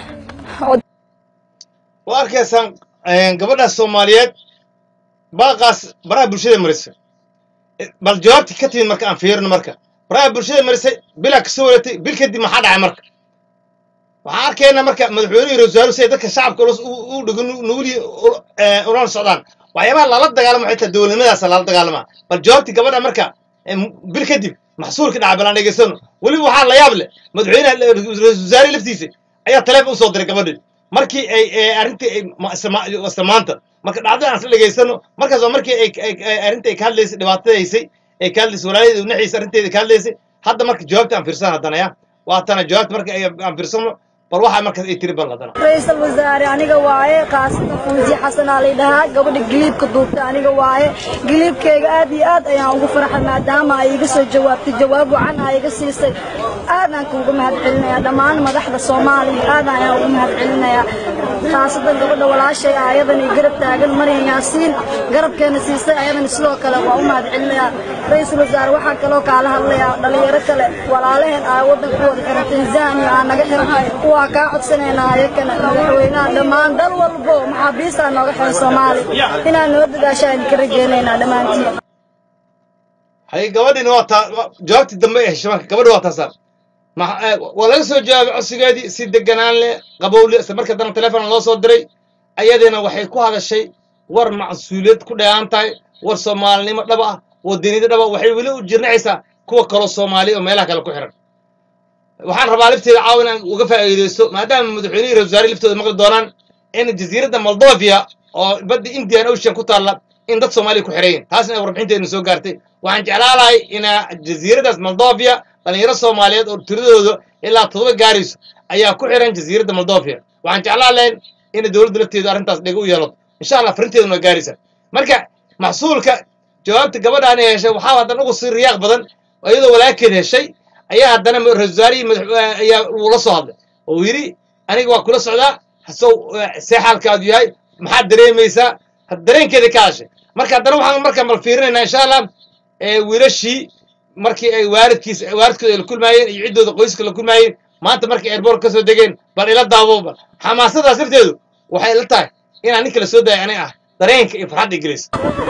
waa arkaysaan gabadhaas soomaaliyeed baaqaas baraha bulshada marisay bal jawaabtii ka timid marka aan fiirino marka baraha bulshada marisay bilaa kasoo wareegtay bil kadib maxaa dhacay marka waxaan arkaynaa marka madaxweynuhu iyo rasaaru si ay dadka shacabka u dhigo nuguli ulana socdaan waxyaabaha lala dagaalamo xitaa dowladnimadaasa lala dagaalamaa bal jawaabtii gabadha marka bil kadib maxsuulka dhaca balaan dhegeysano weliba waxaa la yaab leh madaxweynaha ra-iisul wasaare laftiisa ayaa taleefon usoo diray gabadhii markii ay arrintii ay maanta marka dhacdada aan isla dhegaysano markaas waa markii ay arrinta ay ka hadlaysay dhibaatadaysay ay ka hadlaysay walaayadeedu naxiisa arrinteeda ka hadlaysay hadda marka jawaabta aan fiirsano haddana ya waatana jawaabta marka aan fiirsano bal waxaa markaas ay tiri bal haddana ra-iisul wasaare aniga waaye qaasatan fuusi xasan aa lay dhahaa gabadha giliibka duubta aniga waaye giliibkayga aad iyo aad ayaan ugu farxay maadaama ay iga soo jawaabtay jawaab wacan aa iga siisay aadaan kuuga mahad celinayaa dhammaan madaxda soomaaliya aad ayaan ugu mahad celinayaa khaasatan gabadha walaashay ah ayadani garab taagan maryan yaasiin garabkeena siisay ayadani sidoo kale waa u mahad celinayaa ra-iisul wasaare waxaa kaloo kaala hadlayaa dhalinyaro kale walaalaheen aa waddanka wada xiran tanzania aa naga xiran waa kaa codsanaynaa ayakana madaxweynaha dhammaan dal walbo maxaabiista nooga xiran soomaaliya inaan noo dadaasha aan ka rajeynaynaa dhammaantiin hay gabadhina waa taa wa- jawaabtii dambe ee heshay marka gabadhi waa taasaan ma- eh, waa laga soo jawaabay codsigeedii si deganaan leh qabowle isla marka dana telefoon loo soo diray ayadina waxay ku hadashay war macsuuliyad ku dheehan tahay war soomaalinimo dhaba ah wadaniyada dhaba waxay weli u jirnacaysaa kuwa kaloo soomaaliya oo meelaha kale ku xiran waxaan rabaa lafteeda caawa inaan uga faa'iidaysto maadaama madaxweynihii ra wasaare laftooda maqli doonaan in jasiiradda moldovia oo badda indian ocean ku taalla in dad soomaaliya ku xiran yihin taasna ay warbixinteedna soo gaartay waxaan jeclaan lahay inaa jasiiradaas moldovia dhalinyaro soomaaliyeed oo tiradooda ilaa todoba gaarayso ayaa ku xiran jasiiradda moldovia waxaan jeclaan lahayn in dowladda lafteedu arrintaas dhega u yeelato insha allah farinteeduna waa gaaraysa marka maxsuulka jawaabta gabadhaan ay heshay waxaa haddana ugu sii riyaaq badan iyadoo walaalkeed heshay ayaa haddana ra-iisul wasaarihii madax ayaa uu la soo hadlay oo uu yidhi aniga waa kula socdaa hasow see xaalkaadu yahay maxaad dareemaysaa had- dareenkeeda ka hadashay marka haddana waxaan markaan bal fiirinaynaa insha allah ee wiilashii markii ay waalidkiis waalidkooda ay la kulmaayeen iyo ciddooda qoyska la kulmaayeen maanta markay airboort ka soo degeen bal ila daabo bal xamaasadaas lafteedu waxay la tahay inaan ninka la soo daaya aniga ah dareenka iyo farxadda gelis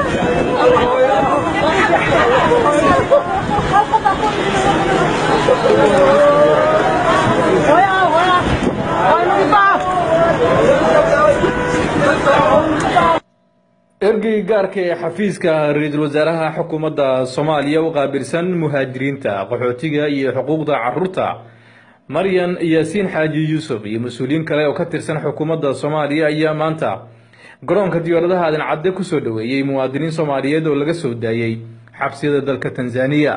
ergeyga gaarka ee xafiiska ra-iisul wasaaraha xukuumadda soomaaliya u qaabilsan muhaajiriinta qaxootiga iyo xuquuqda caruurta maryan yaasiin xaaji yuusuf iyo mas-uuliyiin kale oo ka tirsan xukuumadda soomaaliya ayaa maanta garoonka diyaaradaha aadan cadde kusoo dhoweeyey muwaadiniin soomaaliyeed oo laga soo daayey xabsiyada dalka tanzaniya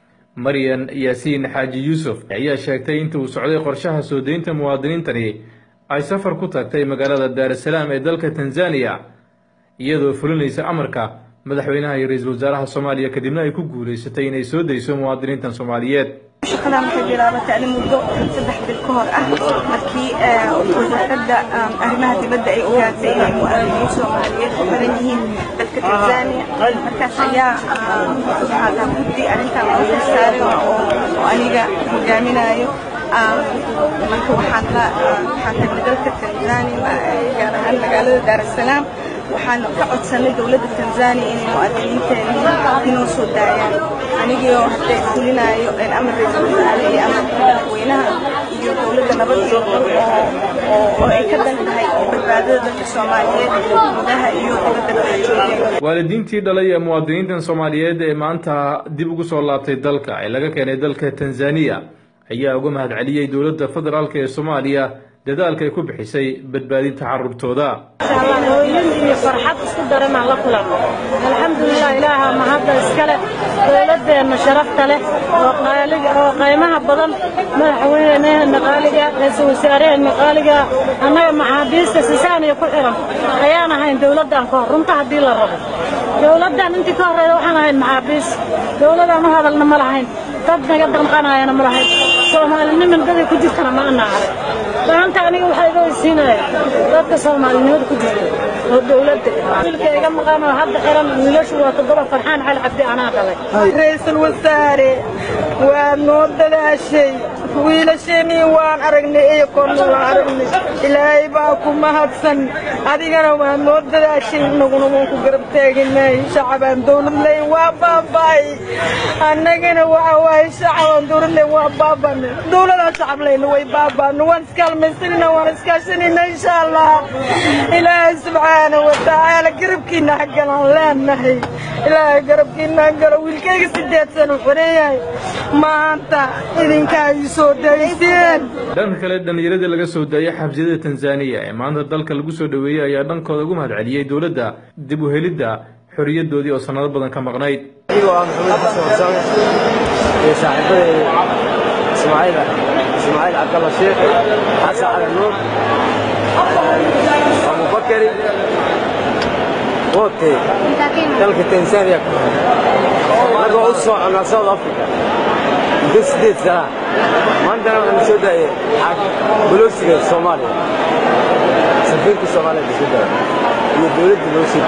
maryan yaasiin xaaji yuusuf ayaa sheegtay inta uu socday qorshaha soo deynta muwaadiniintani ay safar ku tagtay magaalada daarasalaam ee dalka tanzaniya iyadoo fulinaysa amarka madaxweynaha iyo ra-iisul wasaaraha soomaaliya kadibna ay ku guulaysatay inay soo dayso muwaadiniintan soomaaliyeed shaqadan waxay bilaabatay ani muddo saddex bil ka hor ah markii eh, wasaaradda um, arrimaha dibadda ay ogaatay inay muwaadiniin soomaaliyeed ku xiran yihiin dalka tanzania markaas ayaa um, waxaa guddi arrintan loo xilsaaray oo oo aniga hogaaminayo Um, marka waxaan la waxaan tagnay dalka tanzania ma- gaar ahaan magaalada daar es salaam waxaan ka codsanay dowladda tanzania inay muwaadiniinteena inoo soo daayaan anigii oo hadda fulinayo een amar ra-iisul wasaare iyo amarka madaxweynaha iyo dowladda nabad iyo dal oo oo oo ay ka dan tahay badbaadada dadka soomaaliyeed gudaha iyo dibadda kala joogeen waalidiintii dhalay ee muwaadiniintan soomaaliyeed ee maanta dib ugu soo laabtay dalka ee laga keenay dalka tanzaniya ayaa uga mahad celiyey dowladda federaalk ee soomaaliya dadaalka ay ku bixisay badbaadinta carruurtooda hooyin iyo farxad isku daranaan la kulanno alxamdulilah ilaaha mahadda iskale dowladeenna sharafta leh oo qaaliga oo qaymaha badan madaxweyneheenna qaaliga ra-iisul wasaareheenna qaaliga annaga maxaabiista sisaaniya ku xiran ayaan ahayn dowladdan ka hor runta haddii la rabo dowladdan intii ka horreeda waxaan ahayn maxaabiis dowladaan u hadalna ma lahayn dad naga danqanayana ma lahayn soomaaliniman daday ku jirtana ma ana arag maanta aniga waxaa iga weysiinaya dadka soomaalinimada ku jirta oo dowladda wiilka iga maqan oo hadda xiran wiilashu waa toddoba farxaan cali cabdi anaa dhalay ra-iisul wasaare waa noo dadaashay wiilasheenii waan aragnay iyo korna waan aragnay ilaahay baa ku mahadsan adigana waa noo dadaashay inaguna waan ku garab taaganay shacabaan dowlad leyn waa baaba'ay annagana waxa waaye shacabaan dowlad leyn waa baaba'na dowladaan shacab leyna way baaba'na waan iskaalmaysanina waan iskaashanina insha allah ilaahay subxaana wa tacaala garabkiina hagalaan leenahay ilaahay garabkiina hagalo wiilkayga sideed sano xoreeyahay maanta idinkaa ii soo dayseen dhanka kale dhallinyaradii laga soo daayay xabsiyada tanzaniya ee maanta dalka lagu soo dhoweeyey ayaa dhankooda ugu mahad celiyey dowladda dib u helidda xorriyadoodii oo sannado badan ka maqnayd anigoo ah maxamed xasan warsame iyo saaxiibadayda ismaaciila ismaaciil cabdalla sheekh xasan cali nuur abubakari wote dalka tanzania anagoo u soconaa south africa muddo sideed sana maantana waxaanu soo daayay bolosiga soomaaliya safiirka soomaaliya ka soo daaya iyo dowladda loo soo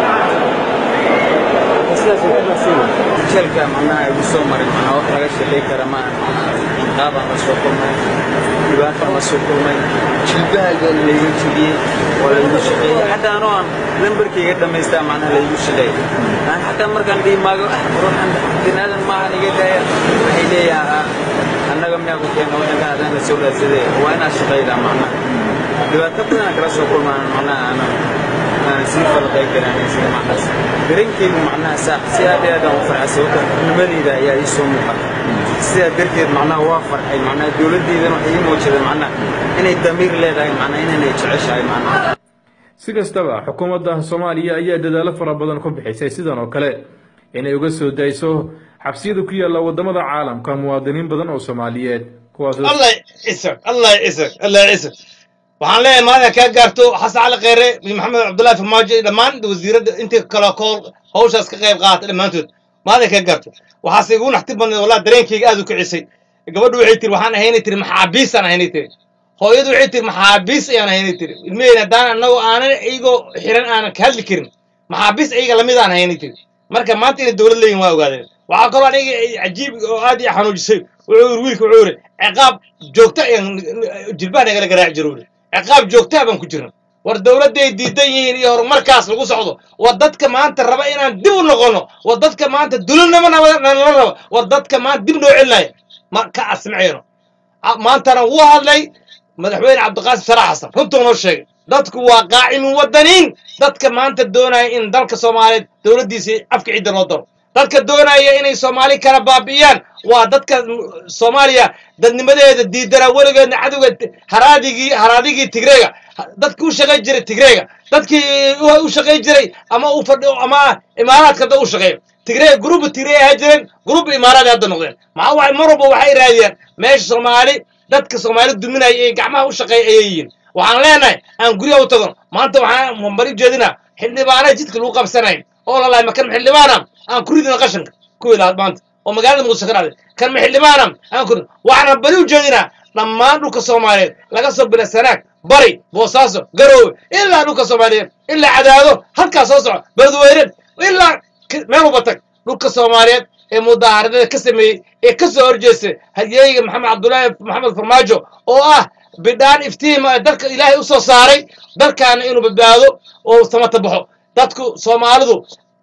jeelka macnaha igu soo maray macnaa wax laga shaqay kara ma qaabaan la soo kulmay dhibaataan la soo kulmay jilbahaaga laygu jibiyey oo laygu shaqeeyey xataa anoo aan lambarkayga dhammaystaa macnaha laygu shaqeeyey aan xataa markaan dhihi maago ah ruuxan binaadan maahan iga daaya waxay leeyahaa annaga miyaa ku keena waddanka adaan la soo raadsadee waa inaad shaqaydaa macnaha dhibaato badanaan kala soo kulmaan macnaha aanan aanan sii falqay karan sida macnahaas dareenkaygu macnaha saa si aad iyo aad aan u farxay sababta nimadayda ayaa ii soo muuqata sidaa darteed macnaha waa farxay macnaha dowladdeydana waxay ii muujada macnaha inay damiir leedahay macnaha inanay jeceshahay macnaha si kastaba xukuumadda soomaaliya ayaa dadaallo fara badan ku bixisay sidan oo kale inay uga soo dayso xabsiyada ku yaalla waddamada caalamka muwaadiniin badan oo soomaaliyeed kuwaas allah isag allah isag allah isag waxaan leeyahay maanta kaa gaarto xasan cali kheyre iyo maxamed cabdullaahi farmaajo iyo dhammaan wasiiradda intii kale kool hawshaas ka qayb qaata dhammaantood maanta kaa gaarto waxaase igu naxti badneed wallahi dareenkayga aad u kicisay gabadhu waxay tiri waxaan ahaynay tiri maxaabiis aan ahaynay tiri hooyadu waxay tiri maxaabiis ayaan ahaynay tiri ilmaheyna haddaan annagoo aanan iyagoo xiran aanan ka hadli karin maxaabiis iyaga lamid aan ahaynay tiri marka maanta inay dowlad leeyihin waa ogaadeen waxaa kaloo aniga cajiib oo aad ii xanuujisay wuxuu yiri wiilka wuxuu yiri ciqaab joogta ayaan jilbaha nagala garaaci jiro yiri ciqaab joogtaa baan ku jirna war dowladday diidan yihiin iyo horumarkaas lagu socdo war dadka maanta raba inaan dib u noqono war dadka maanta dulinimo nala raba war dadka maanta dib noo celinaya ma ka asmaceyno maantana wuu hadlay madaxweyne cabdiqaasim sarax xasan runtuu noo sheegay dadku waa qaacimin wadaniin dadka maanta doonaya in dalka soomaaliyeed dowladdiisii afka cidda loo daro dadka doonaya inay soomaali kala baabi'iyaan waa dadka soomaaliya dadnimadeeda diidana weligeedna cadowga haraadigii haraadigii tigreega dadkii u shaqayn jiray tigreega dadkii u shaqayn jiray ama u fadhi ama imaaraadka da u shaqeeya tigreega gruuba tigreeg ahaa jireen gruuba imaaraad hadda noqdeen maxaa waay mar walba waxay raadiyaan meesha soomaali dadka soomaali duminaya ee gacmaha u shaqeeya ayay yihiin waxaan leenahay aan guryaha u tagon maanta waxaan bari jeedinaa xildhibaana jidka lagu qabsanayn oo lalahay makan xildhibaana aan ku ridina qashanka kuwii lahaad maanta oo magaalada muqdisho ka dhacday kan ma xildhibaana aan ku rid waxaan bari u jeedinaa dhammaan dhulka soomaaliyeed laga soo bila sanaag bari boosaaso garoowe ilaa dhulka soomaaliyeed ilaa cadaado halkaas soo soco beledweyne ilaa meel walba tag dhulka soomaaliyeed ee mudaaharadada ka sameeyey ee ka soo horjeestay hadyeyga maxamed cabdullaahi maxamed farmaajo oo ah bidhaan iftiima ee dalka ilaahay u soo saaray dalkaana inuu badbaado oo samata baxo dadku soomaalidu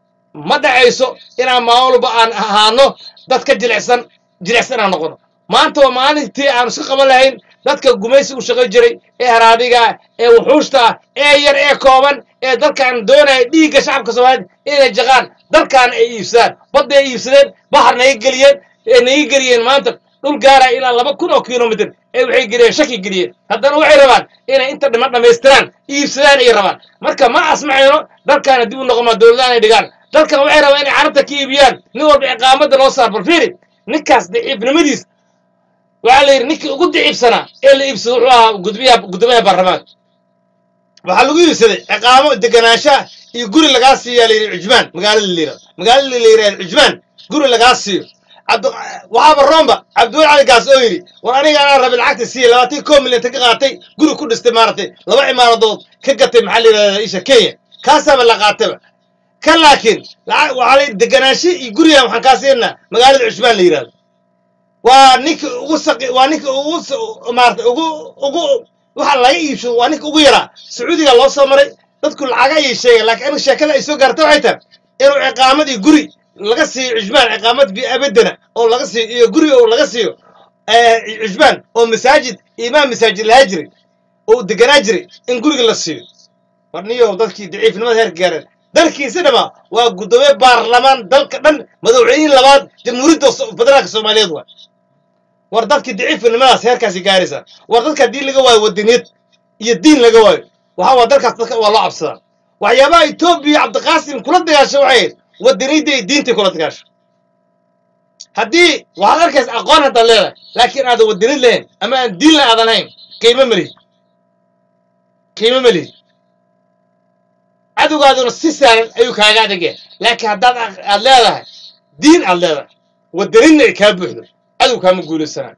ma dhacayso inaan maalin walba aan ahaano dad ka jilicsan jilicsan aan noqono maanta waa maalintii aan iska qaban lahayn dadka gumaysi u shaqayn jiray ee haraadiga ee wuxuushta ah ee yar ee kooban ee dalkan doonaya dhiigga shacabka soomaaliyeed inay jaqaan dalkaana ay iibsadaan badda ay iibsadeen bahar naga geliyeen ee naga geliyeen maanta dhul gaaraya ilaa laba kun oo kilomitr ee waxay geliyeen shaki geliyeen haddana waxay rabaan inay inta dhiman dhammaystiraan iibsadaan ay rabaan marka ma asmacayno dalkaana dib u noqomaa dowladaan ay dhigaan dalkan waxay rabaan inay carabta ka iibiyaan nin walba ciqaamadda loo saar bal fiiri ninkaas daciifnimadiis waxaa la yidhi ninkii ugu daciifsanaa ee la iibsado wuxuu ahaa gudbiyaha guddoomiyaha baarlamaanka waxaa lagu iibsaday ciqaamo deganaanshaha iyo guri lagaa siiyaa la yidhi cujmaan magaalada la yidhahdo magaalada la yidhahdo cujmaan guri lagaa siiyo waxaaba roomba cabdiweli cali gaas oo yidhi war aniga anaa rabay lacagta siiya labaatan koo milyan ta ka qaatay guri ku dhistay maaragtay laba cimaaradood ka gatay maxaa la yidhahdaa isha kenya kaasaaba la qaataba kan laakiin waxaa la deganaansho iyo gurigan waxaan kaa siinaa magaalada cusmaan la yidhahdo waa ninka ugu saqi waa ninka ugu maarata ugu ugu waxa laga iibsado waa ninka ugu yaraa sacuudiga loo soo maray dadku lacaga ayay sheegeen laakiin aniga sheekada ay soo gaarta waxay tahay inuu ciqaamad iyo guri laga siiyo cusmaan ciqaamad biabadana oo laga siiyo iyo guri oo laga siiyo cusmaan oo masaajid imaam masaajid lahaa jiray oo deganaa jiray in guriga la siiyo war niyo dadkii daciifnimada heerka gaareen dalkiisa dhama waa guddoomiye baarlamaan dalka dhan madaxweynihii labaad jamhuuriyadda federaalka soomaaliyeed waa war dadkii daciifnimadaas heerkaasi gaaraysaa war dadka haddii laga waayo wadaniyad iyo diin laga waayo waxa waa dalkaas dadka waa loo cabsadaa waxyaabaha etoobiya cabdiqaasim kula dagaasho waxay ahayd wadaniyadda iyo diintay kula dagaasho haddii waxaad arkaysa aqoon haddaad leedahay laakiin aadan wadani lahayn ama aan diinla aadan hayn qiimo ma lihid qiimo ma lihid cadowgaaduna si sahlan ayuu kaaga adagaya laakiin haddaad aq- aad leedahay diin aad leedahay wadaninna ay kaa buuxdo cadow kaama guulaysanaan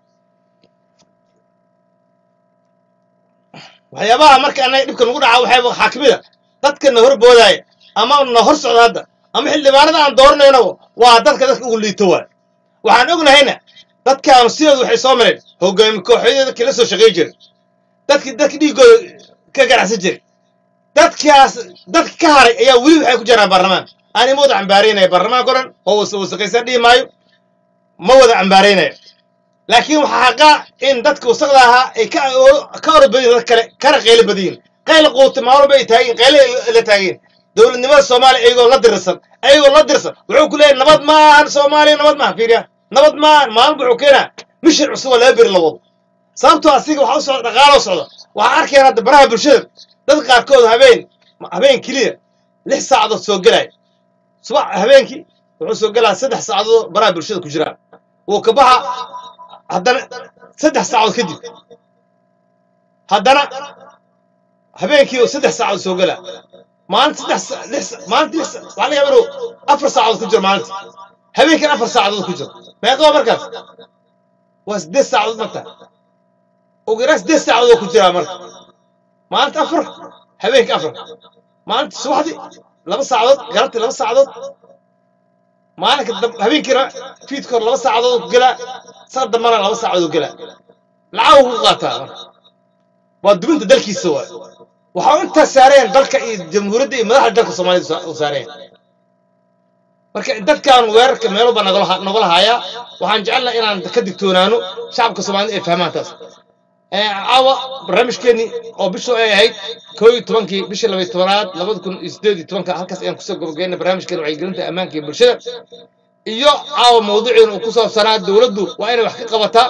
waxyaabaha marka annaga dhibka nagu dhaca waxay waxaa ka mid a dadka na hor boodaya ama na hor socda hadda ama xildhibaanada aan dooranayno waa dadka dadka ugu liito waay waxaan ognahayna dadkaanu sidooda waxay soo mareen hogaami kooxyada dadkii la soo shaqay jiray dadkii dadki dhiiggooda ka ganacsan jiray dadkaas dadka ka haray ayaa weli waxay ku jiraan baarlamaan aan ima wada cambaaraynaya baarlamaanka o dhan oo wasa wasaqaysan dhihi maayo ma wada cambaaraynayo laakiin waxaa xaqaa in dadka wasaqda ahaa ay ka ka orod badan yihiin dad kale kana qaylo badan yihiin qaylo quuta maalmo ay taageen qaylo ay la taageen dowladnimada soomaaliya iyagoo la dirsan ayagoo la dirsan wuxuu ku leeyahay nabad maahan soomaaliya nabad maahan fiiriya nabad maahan maalin wuxuu keenaa mishir cusub oo laga beri la wado sababtoo asiga waxa u socda dhaqaalo socda waxaa arkayaan hadda baraha bulshada dad qaarkood habeen habeen keliya lix saacadood soo gelaya subax habeenkii wuxuu soo gelaya saddex saacadood baraha bulshada ku jiraan wuu ka baxa haddana saddex saacadood kadib haddana habeenkii oo saddex saacadood soo gelaa maalinta saddex sa- lix sa- maalinta lix sa- waxaa laga yaabaa inuu afar saacadood ku jiro maalinta habeenkan afar saacadood ku jiro meeqa waa markaas waa siddeed saacadood marka ugu yaraan siddeed saacadood ku jiraa marka maalinta afar habeenka afar maalinta subaxdii laba saacadood galabtii laba saacadood maalinka dam- habeenkiina fiidka hor laba saacadood ku gelaa saa dambana laba saacadood gelaa lacag ku qaataa marka waa dubinta dalkiisa waay waxaa intaas saareen dalka iyo jamhuuriyadda iyo madaxda dalka soomaalida sa- u saareen marka dadkan weerarka meeluba nagala ha- nagala haayaa waxaan jecelnahay inaan ka digtoonaano shacabka soomaalida ay fahmaan taas Ee, caawa barnaamijkeenii oo bishu ay ahayd koo iyo tobankii bishii labaiyo tobanaad labada kun iyo sideed iyo tobanka halkaas ayaan kusoo gabagaynay barnaamijkeena wacyigelinta ammaanka iyo bulshada iyo caawa mawduuceena uu ku saabsanaa dowladdu waa inay wax ka qabataa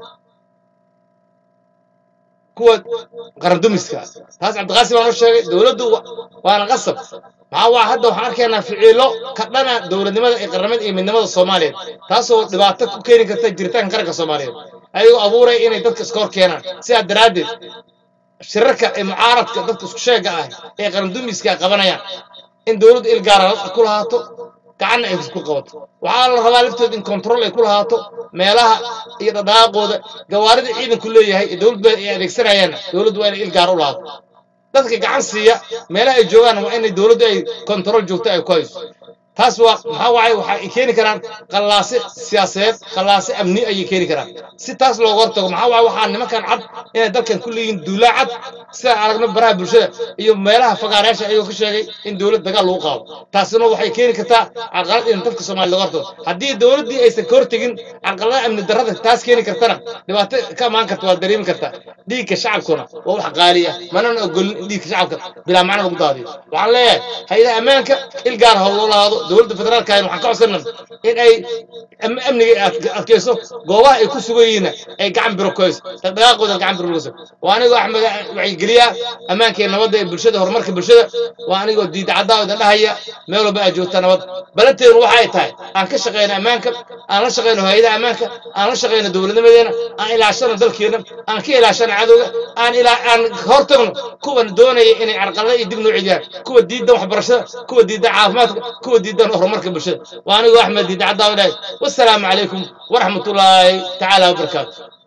kuwa qarandumiska taas cabdiqaasim baan u sheegay dowladdu wa- waana qasab maxaa waa hadda waxaan arkaynaa ficiilo ka dhana dowladnimada iyo qaramada iyo midnimada soomaaliyeed taasoo dhibaato ku keeni karta jiritaanka qaranka soomaaliyeed ayagoo abuuraya inay dadka iska hor keenaan sidaa daraaddeed shirarka ee mucaaradka dadka isku sheega ah ee qarandumiska ay qabanayaan in dowladdu il gaara ku lahaato gacanna ay ku qabato waxaa la rabaa laftooda in control ay ku lahaato meelaha iyo dhaqaaqooda gawaarida ciidanku leeyahay ee dowladdu ay adeegsanayaanna dowladdu waa inay il gaara u lahaato dadka gacan siiya meelaha ay joogaan waa inay dowladdu ay control joogto ay ku hayso taas waa maxaa waaye waxa ay keeni karaan qallaase siyaasadeed qallaase amni ayay keeni karaan si taas looga hortago maxaa waaye waxaa nimankan cad inay dalkan ku leeyihiin duulaa cad sidaan aragno baraha bulshada iyo meelaha fagaareyaasha ayagoo ka sheegay in dowlad dagaal lagu qaado taasina waxay keeni kartaa carqalad in dadka soomaaliya laga hortago haddii dowladdii aysan ka hortegin carqalada amni darrada taas keeni kartana dhibaato ka imaan karta waa dareemi kartaa dhiigga shacabkuna waa wax qaali ah manana ogolin in dhiigga shacabka bilaa macno lagu daadiyo waxaan leeyahay hay-adaha ammaanka il gaar ha loo lahaado dowladda federaalka waxaan ka codsanaa in ay am- amniga ay ad- adkeyso goobaha ay ku sugan yihiinna ay gacan biro ku hayso dhaqdhaqaaqooda gacan biro ku hayso waa anigoo axmed wacyigeliya ammaanka iyo nabadda ee bulshada horumarka bulshada waa anigoo diida caddaa idan dhahaya meel walba aad joogta nabad balanteenu waxay tahay aan ka shaqeyno ammaanka aan la shaqeyno hay-adaha ammaanka aan la shaqeyno dowladnimadeena aan ilaashano dalkeena aan ka ilaashano cadowga aan ilaa aan hortagno kuwan doonaya inay carqalada iyo dib noo celiyaan kuwa diidan waxbarashada kuwa diidan caafimaadka kuwa diidan horumarka bulshada waa anigoo axmed diida caddaa dhahay wasalaamu calaykum waraxmatullaahi tacaala wabarakaatu